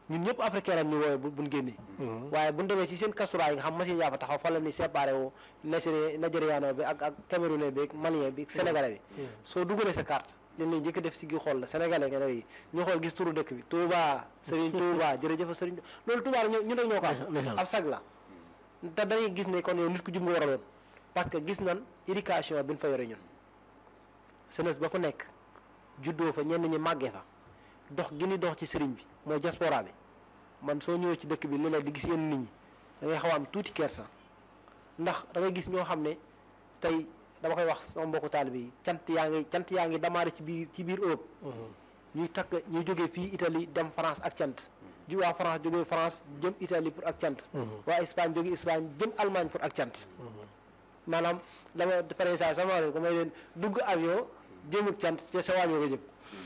ñun ñëpp africain lañ ñu woowee bu buñ génnee waaye buñ demee ci seen kastura yi nga xam machine yaa fa taxaw fa la ni séparé wu Nigéri nigériano bi ak ak camerounais bi ak malien bi ak sénégalais bi soo dugalee sa carte leen lañ njëkk def si gi xool la sénégalais nga ne ñu xool gis turu dëkk bi Touba Serigne Touba jërëjëf Serigne loolu Touba la ñu rek ñoo ko am ab sag la te dañuy gis ne kon yow nit ku jub nga war a doon parce que gis nan éducation bi ñu fa yore ñun jeunesse ba fa nekk juddoo fa ñenn ñi màggee fa dox gi ni dox ci sëriñ bi mooy diaspora bi man soo ñëwee ci dëkk bi léeg-léeg di gis yenn nit ñi da ngay xaw a am tuuti kersa ndax da ngay gis ñoo xam ne tey dama koy wax sama mbokku taalibe yi cant yaa ngi cant yaa ngi damaare ci biir ci biir Europe ñuy takk ñuy jógee fii Italie dem France ak cant ju waa France jógee France jëm Italie pour ak cant waa Espagne jógee Espagne jëm Allemagne pour ak cant maanaam dama par exemple sama leen ko may leen dugg avion jëm ak cant te sa avion nga jëm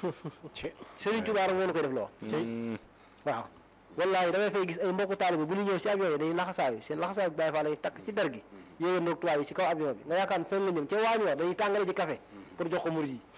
Serigne Touba rek moo ko def loo waaw wallahi damay fay gis ay mbokku taalibe bu ñu ñëw si avion yi dañuy laxasaayu seen laxasaayu Baay Faal lay takk ci der gi yéegéen noog tubaab yi ci kaw avion bi nga yaakaar fen la ñëm ca waañ wa dañuy tàngale ci café pour jox ko murid yi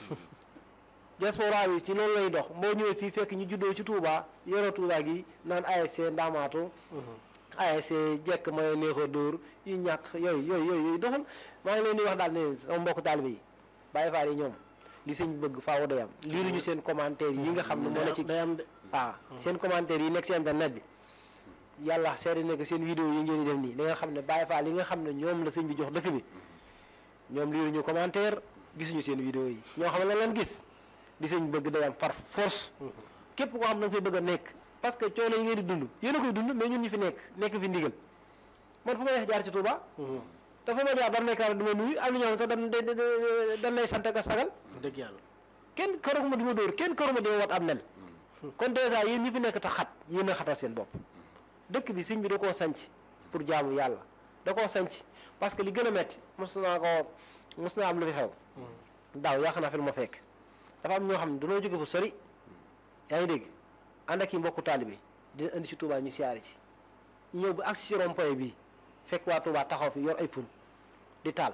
diaspora bi ci loolu lay dox boo ñëwee fii fekk ñu juddoo ci Touba yoroo Touba gi naan ASC Ndamaatu ASC jekk mooy neexoo dóor yu ñàkk yooyu yooyu yooyu yooyu doxul maa ngi leen di wax daal ne sama mbokku taalibe yi Baay Faal yi ñoom li sëñ bëgg faaw day am liiruñu seen commentaire yi nga xam ne moo ne ci day am de waaw seen commentaire yi nekk si internet bi yàlla seede ne que seen vidéo yi ngeen di def nii da nga xam ne Baay Faal yi nga xam ne ñoom la sëñ bi jox dëkk bi ñoom liiruñu commentaire gisuñu seen vidéo yi ñoo xam ne lan lan gis li sëñ bëgg day am par force képp koo xam da nga fay bëgg a nekk parce que coono yi ngeen di dund yéen a koy dund mais ñun ñu fi nekk nekk fi ndigal man fu ma neex jaar ci Touba te fu ma jaar dam nekkaar du ma nuyu am na ñoo xam sax dan dan lay sant ak sagal dëgg yàlla kenn karuma di ma dóor kenn karuma di ma wat am nel kon dèjà yéen ñi fi nekk tax xat yéen a xatal seen bopp dëkk bi sëñ bi da koo sanc pour jaamu yàlla da koo sanc parce que li gën a metti mos naa ko mos naa am lu fi xew daaw yaa xanaa fi lu ma fekk dafa am ñoo xam ne dañoo jóge fu sori yaa ngi dégg ànd ak i mbokku taalibe dina indi si Touba ñu siyaare ci ñu ñëw ba agsi si rond-point bii fekk waa Touba taxaw fi yor ay pun di taal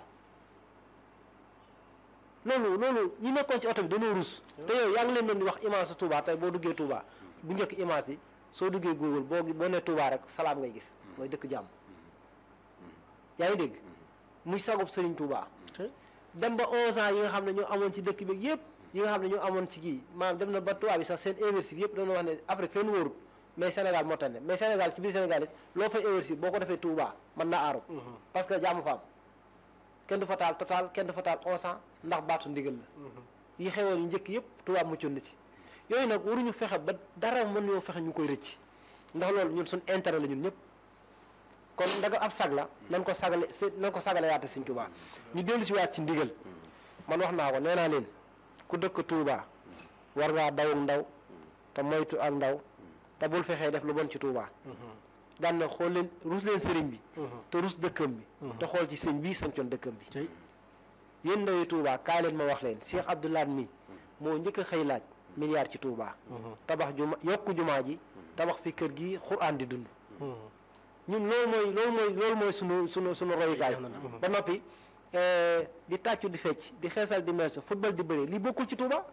loolu loolu ñi nekkoon ci oto bi dañoo rus te yow yaa ngi leen doon di wax image su Touba tey boo duggee Touba bu njëkk image yi soo duggee Google boo boo nee Touba rek salaam ngay gis mooy dëkk jàmm yaa ngi dégg muy sagub Serigne Touba dem ba 11 ans yi nga xam ne ñoo amoon ci dëkk bi yëpp yi nga xam ne ñoo amoon ci kii maanaam dem na ba Touba bi sax seen investir yëpp dañoo wax ne Afrique fenn wóorut mais Sénégal moo tane mais Sénégal ci biir Sénégal it loo fay investir boo ko defee Touba mën na aaru parce que jàmm fa am kenn du fa taal total kenn du fa taal 11 ans ndax baatu ndigal la yi xewoon yu njëkk yëpp Touba muccoon na ci yooyu nag waruñu fexe ba dara mën ñoo fexe ñu koy rëcc ndax loolu ñun suñ intérêt la ñun ñëpp kon ndaga ab sag la nan ko sagale nan ko sagale yaate Sëñ Touba ñu dellu si waat ci ndigal man wax naa ko nee naa leen ku dëkk Touba war ngaa daw ndaw te moytu ak ndaw te bul fexee def lu bon ci Touba daan na xool leen rus leen sëriñ bi te rus dëkkam bi te xool ci sëñ bii sancoon dëkkam bi yéen ndawi Touba kaay leen ma wax leen Cheikh Abdoulaye mi moo njëkk a xëy laaj milliard ci Touba tabax juma yokku jumaa ji tabax fi kër gi xuraan di dund ñun loolu mooy loolu mooy loolu mooy sunu sunu sunu royukaay ba noppi di tàccu di fecc di xeesal di meeso football di bëri lii bokkul ci Touba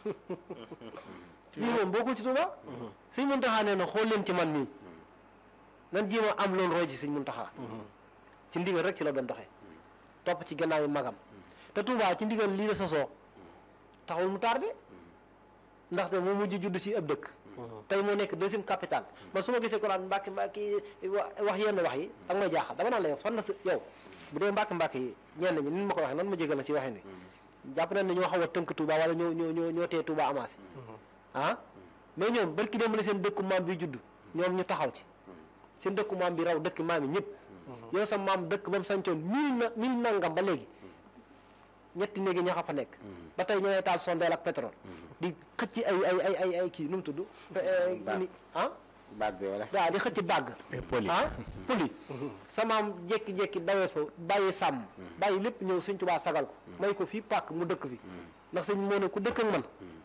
lii moom bokkul ci Touba sëñ Muntaxa nee na xool leen ci man mii nan jéem a am loolu roy ci sëñ Muntaxa ci ndigal rek ci la doon doxee topp ci gannaaw yi magam te Touba ci ndigal lii la sosoo taxul mu tardé ndaxte moo mujj judd ci ab dëkk tey moo nekk deuxième capitale man su ma gisee ko naan mbàkki mbàkki wax yenn wax yi ak may jaaxal dama naan la yow fan la sa yow bu dee mbàkki mbàkki yi ñenn ñi ni ma ko waxee nan ma jégal la si waxee ni jàpp nañ ne ñoo xaw a tënk Touba wala ñoo ñoo ñoo ñoo tee Touba amassé ah mais ñoom barki dem ne seen dëkku maam bi judd ñoom ñu taxaw ci seen dëkku maam bi raw dëkk maam yi ñëpp yow sa maam dëkk ba mu sañcoon mille na mille nangam ba léegi ñetti néegi ñaxa fa nekk ba tey ñoo ngay taal sondeel ak pétrole di xëcc ay ay ay ay ay kii nu mu tudd ni ah baag bi wala waaw di xëcc bàgg poli ah poli sa maam jekki-jekki dawee fa bàyyi sàmm bàyyi lépp ñëw sëñ Tuubaa sagal ko may ko fii pàkk mu dëkk fi ndax sëñ moo ne ku dëkk ak man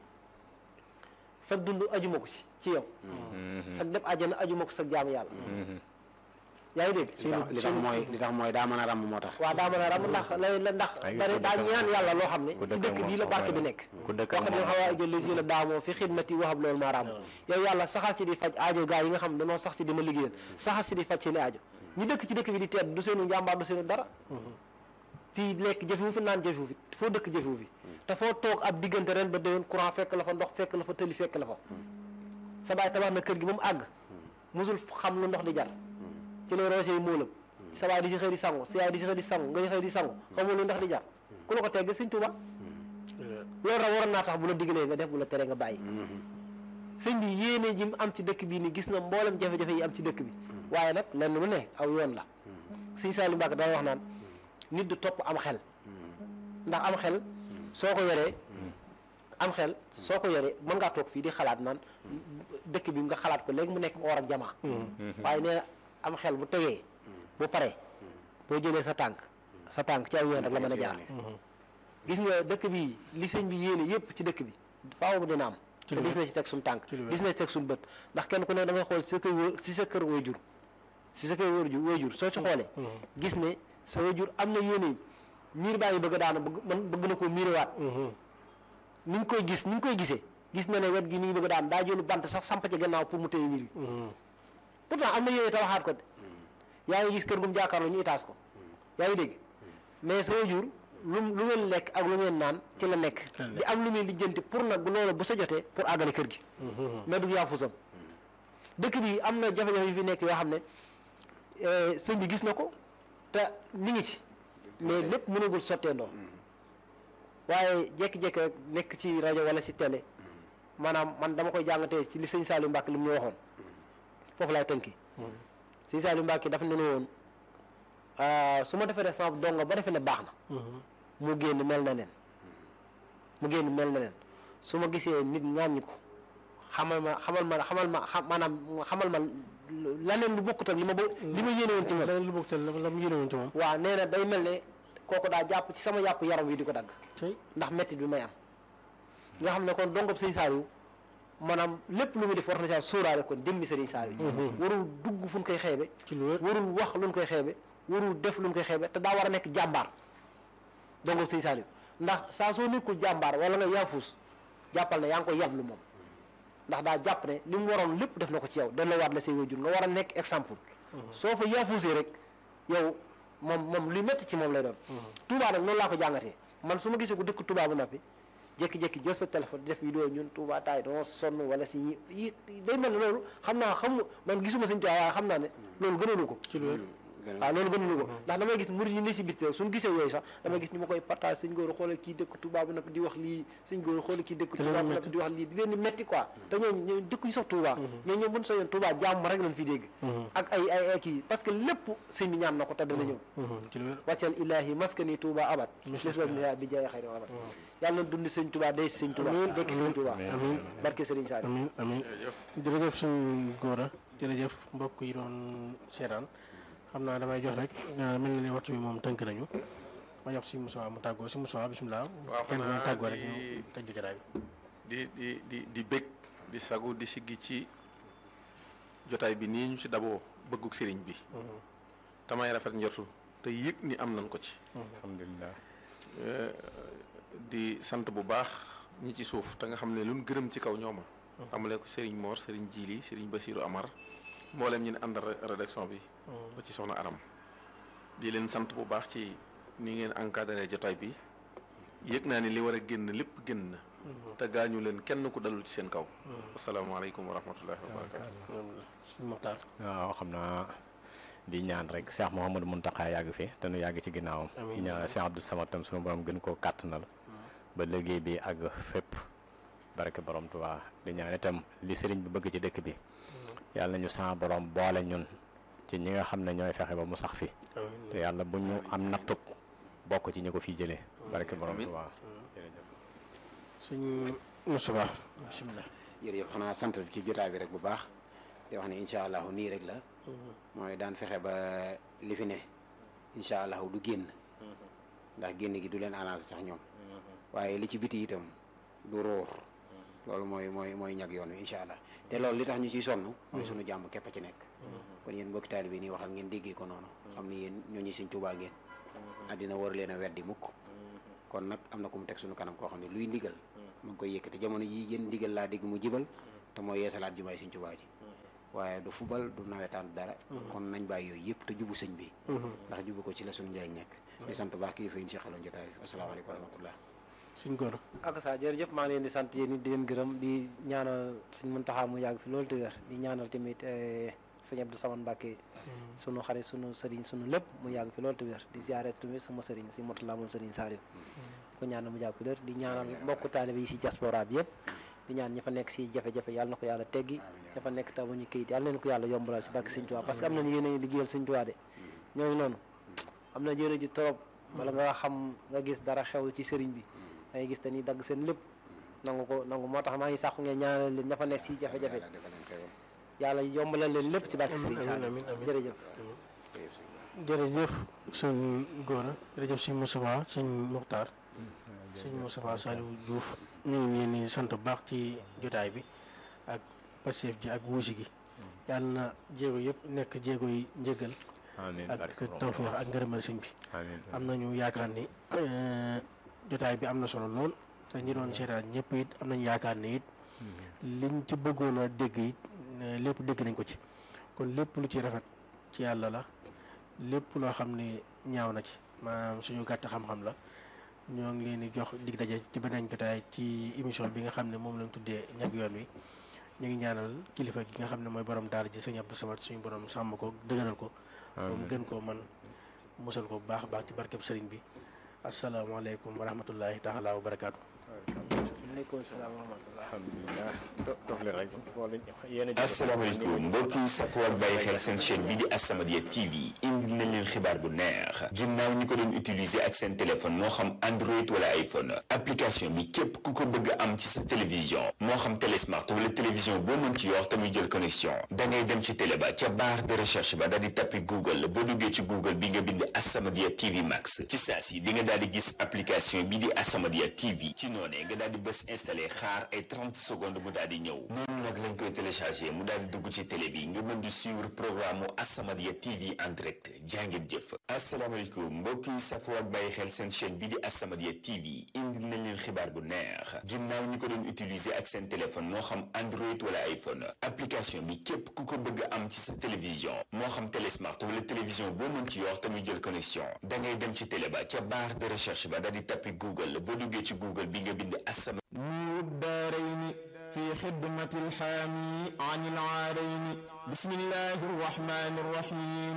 sa dund ajuma ko ci ci yow sa dem àjjana ajuma ko sa jaamu yàlla yaa ngi dégg li tax li tax mooy li tax mooy daa mën a ràmm moo tax waaw daa mën a ram ndax la la ndax Ay, bari ku daa dëkk ñaan yàlla loo xam ne ku ci dëkk dëkk moom bii la soxla barke bi la. nekk ku dëkk wax dina moom xaw a jël les yéen a daamoo fi xidmati waxab loolu maa raam yow yàlla saxal si di faj aajo gaa yi nga xam ne dañoo sax si di ma liggéeyal saxal si di faj seen i aajo ñi dëkk ci dëkk bi di tedd du seenu njàmbaar du seenu dara fii lekk jëfewu fi naan jëfewu fi foo dëkk jëfewu fi te foo toog ab diggante ren ba déwén courant fekk la fa ndox fekk la fa tëli fekk la fa sa baay tabax na kër gi ba mu àgg musul xam lu ndox di jar ci lay roose yi móolam sa baay di si xëy di sangu sa yaay di si xëy di sangu nga di xëy di sangu xamul lu ndox di jar ku la ko tegg sëñ Tuuba loolu rek waroon naa tax bu la digalee nga def bu la tere nga bàyyi sëñ bi yéene ji mu am ci dëkk bi ni gis na mboolem jafe-jafe yi am ci dëkk bi waaye nag lenn lu ne aw yoon la sëñ Saliou Mbacke dana wax naan nit du topp am xel ndax am xel soo ko yoree am xel soo ko yoree mën ngaa toog fii di xalaat naan dëkk bi nga xalaat ko léegi mu nekk or ak jamaa waaye nee na am xel bu tegee bu paree boo jëlee sa tànk sa tànk ci aw yoon rek la mën a jaar gis nga dëkk bi li sëñ bi yéene yëpp ci dëkk bi faaw mu dina am te gis na ci teg suñ tànk ci lu wér. gis na ci teg suñ bët ndax kenn ku ne da ngay xool si sa kër wë- si sa kër waajur si sa kër waajur waajur soo ci xoolee gis ne sa waajur am na yéene miir baa ngi bëgg a daana bëgg man bëgg na koo miirewaat ni ngi koy gis ni ngi koy gisee gis na ne wet gi mi ngi bëgg a daan daa jëlu bant sax samp ci gannaaw pour mu téye miir bi pourtant am na yéene tabaxaat ko de yaa ngi gis kër gum jàkkaarloo ñu itaas ko yaa ngi dégg mais sa waajur lu lu ngeen lekk ak lu ngeen naan ci la nekk la nekk. di am lu muy lijjanti pour nag loolu bu sa jotee pour àggale kër gi mais du yaa fusam dëkk bi am na jafe-jafe yu fi nekk yoo xam ne eh, sëñ bi gis na ko te mi ngi ci mais lépp mënagul sotteendoo waaye jékki-jékki rek nekk ci rajo wala ci télé maanaam man dama koy jàngatee ci li sëñ Saliou Mbacke li mu ñu waxoon foofu laay tënki sëñ Saliou Mbacke dafa ne ne woon ah, su ma defee rek sama dongo ba defee ne baax na mu génn mel na nen mu génn mel na nen su ma gisee nit ŋàññi ko xamal ma xamal ma xamal ma xam maanaam xamal ma laneen lu bokkut ak li ma bo li ma yéene woon ci moom dana lu bokk te la la mu yéene woon ci moom waaw nee na day mel ne kooku daa jàpp ci sama yàpp yaram wi di ko dagg tey ndax métti bi may am nga xam ne kon dongob sëñ Saliou maanaam lépp lu muy def war na saa sóoraale kon jëmmi sëriñ Saliou warul dugg fu ñu koy xeebe ci lu wér warul wax lu ñu koy xeebe warul def lu ñu koy xeebe te daa war a nekk jàmbaar dongob sëñ Saliou ndax saa soo nekkul jàmbaar wala nga yaafus jàppal ne yaa ngi koy yablu moom ndax daa jàpp ne li mu waroon lépp def na ko ci yow delloo waat la say wajur nga war a nekk exemple soo fa yaafusee rek yow moom moom luy métti ci moom lay doon Touba nag noonu laa ko jàngatee man su ma gisee ku dëkk Touba bu noppi jékki-jékki jël sa téléphone di def vidéo ñun Touba taay doo sonn wala si yi yi day mel ne loolu xam naa xam man gisuma sëñ Touba waaye xam naa ne loolu gënalu ko ci lu wér waaw loolu gënalu ko ndax damay gis murid yi ne si biti rek suñu gisee yooyu sax damay gis ñu ma koy partage sëñ góor xoolal kii dëkk Touba bi nag di wax lii sëñ góor xoolal kii dëkk Te leen Touba di bi nag metti. di wax lii di leen di metti quoi te ñooñu ñooñu dëkk yu sax Touba mais ñoom buñ soyoon Touba jàmm rek lañ fi dégg ak ay ay ay kii parce que lépp sëñ bi ñaan na ko te dana ñëw ci lu wér wàccal ilahi maskani Touba abad mislas miha bi jaay xayri abad yàlla na dund sëñ Touba day sëñ Touba Amiin, dekk sëñ Touba amiin. barke Sëriñ Saliou amin amin jërëjëf suñ góora jërëjëf mbokk yi doon seetaan xam naa damay jox rek ah, mel na ni waxtu bi moom tënk nañu ma jox si Moussa mu tàggoo si Moussa bisimilah waaw kenn xanaa ku tàggoo rek di- ñu tëj jotaay bi di di di di bég di sagu di siggi ci jotaay bi nii ñu ci daboo bëgguk sëriñ bi tamay rafet njortu te yëg ni am nañ ko ci alhamdulilah Eh, di sant bu baax ñi ci suuf te nga xam ne luñ gërëm ci kaw ñooma xamale ko sëriñ Mor sëriñ Jili sëriñ Basiru Amar mboolem ñi ne àndal re- rédaction bi ba ci soxna Aram di leen sant bu baax ci ni ngeen encadré jotaay bi yëg naa ni li war a génn lépp génn na te gaañu leen kenn ku dalul ci seen kaw asalaamaaleykum wa rahmatullahi wa barakatu suñ Moxtaar waaw xam naa di ñaan rek Cheikh Mouhamadou Mountakha yàgg fi te nu yàgg ci ginnaawam Amiin. di ñaan Cheikh Abdou Samad tam sunu borom gën koo kàttanal ba liggéey bi àgg fépp barke borom Tuubaa di ñaan itam li sëriñ bi bëgg ci dëkk bi yàlla nañu sa borom boole ñun ci ñi nga xam ne ñooy fexe ba mu sax fi amiin te yàlla bu ñu am nattub bokk ci ñi ko fiy jëlee barke borom Amiin. Tuubaa jërëjëf suñ Moussa bisimilah jërëjëf xanaa sant ci jotaay bi rek bu baax di wax ne incha allahu nii rek la mooy daan fexe ba li fi ne incha allahu du génn ndax génn gi du leen arrangé sax ñoom waaye li ci biti itam du róor loolu mooy mooy mooy ñag yoon wi incha allah te loolu li tax ñu ciy sonn mooy sunu jàmm képp a ci nekk kon yéen mbokki taalibe nii waxal ngeen déggee ko noonu xam ni yéen ñooñu Sëñ Tuubaa ngeen àddina war leen a weddi mukk kon nag am na ku mu teg suñu kanam koo xam ne luy ndigal mu ngi koy yëkkati jamono yi yéen ndigal laa dégg mu jibal te mooy yeesalaat jumaay Sëñ Tuubaa ji waaye du fubal du nawetaan du dara kon nañ bàyyi yooyu yëpp te jubu sëñ bi ndax jubu ko ci la suñu njëriñ nekk di sant baax kilifa yi ñu seqaloon jotaay bi asalaamaaleykum wa rahmatullah suñ góor ak sa jërëjëf maa ngi leen di sant yéen it di leen gërëm di ñaanal suñ Muntaxa mu yàgg fi loolu te wér di ñaanal tamit sëñ Abdou Samane Mbacke sunu xarit sunu sëriñ sunu lépp mu yàgg fi loolu te wér di ziare tamit sama sëriñ si Motala moom sëriñ Saliou di ko ñaanal mu yàgg fi loolu di ñaanal mbokku taalibe yi si diaspora bi yëpp di ñaan ña fa nekk si jafe-jafe yàlla na ko yàlla teggi ña fa nekk tamuñu këyit yàlla leen ko yàlla yombalal si barke Sëñ Tuubaa parce que am na ñu yéen a liggéeyal Sëñ Tuubaa de ñooñu noonu am na jërë ji trop wala nga xam nga gis dara xew ci sëriñ bi da ngay gis te ni dagg seen lépp nangu ko nangu moo tax maa ngi sàqu ngeen ñaanal leen ña fa nekk si jafe-jafe yàlla yombalal leen lépp ci barke Sëriñ Saliou amiin amiin jërëjëf jërëjëf sëñ Gora jërëjëf sëñ Moustapha sëñ Muxtaar sëñ Moustapha Saliou Diouf ñu ngi leen di sant bu baax ci jotaay bi ak passeef ji ak wuusi gi yàlla na jéego yëpp nekk jéego yi njëgal amiin ak barke borom tawféex ak ngërëmal sëñ bi amiin am nañu yaakaar ni eh, jotaay bi am na solo lool te ñi doon seetaan ñëpp it am nañu yaakaar ni it liñ ci bëggoon a dégg it eh, lépp dégg nañ ko ci kon lépp lu ci rafet ci yàlla la lépp loo xam ne ñaaw na ci maanaam suñu gàtt xam-xam la ñoo ngi leen di jox dig daje ci beneen jotaay ci émission bi nga xam ne moom lañ tuddee ñag yoon wi ñu ngi ñaanal kilifa gi nga xam ne mooy borom daara ji sëñ Abdou Samad suñu borom sàmm ko dëgëral ko ba mu gën koo man musal ko bu baax a baax ci barkeb sëriñ bi asalaamaaleykum wa rahmatullahi taala wa barakaatu. aleykum salaam wa rahmatullah alhamdulilah do- dox leen rek wala yéen a asalaamaaleykum mbokk yi safoo ak bàyyi xel seen chaîne bii di As-Samadiyya TV indi na leen xibaar bu neex ginnaaw ñi ko doon utiliser ak seen téléphone moo xam Android wala iPhone application bi képp ku ko bëgg am ci sa télévision moo xam télé smart wala télévision boo mën ci yor te muy jël connexion da ngay dem ci télé ba ca barre de recherche ba daal di tappi Google boo duggee ci Google bi nga bind As-Samadiyya TV Max ci saa si di nga daal di gis application bii di As-Samadiyya TV ci noonee nga daal di bës installé xaar ay 30 secondes mu daal di ñëw noonu nag lañ koy téléchargé mu daal di dugg ci télé bi nga mën di suivre programme mu As-Samadiyya TV en direct jàngeen jëf asalaamaaleykum mbokk yi safoo ak bàyyi xel seen chaîne bii di As-Samadiyya TV indi nañ leen xibaar bu neex ginnaaw ñi ko doon utiliser ak seen téléphone moo xam Android wala iPhone application bi képp ku ko bëgg am ci sa télévision moo xam télé smart wala télévision boo mën ci yor te muy jël connexion da ngay dem ci télé ba ca barre de recherche ba daal di tappi Google boo duggee ci Google bi nga bind As-Samadiyya نور الدارين في خدمة الحامي عن العارين بسم الله الرحمن الرحيم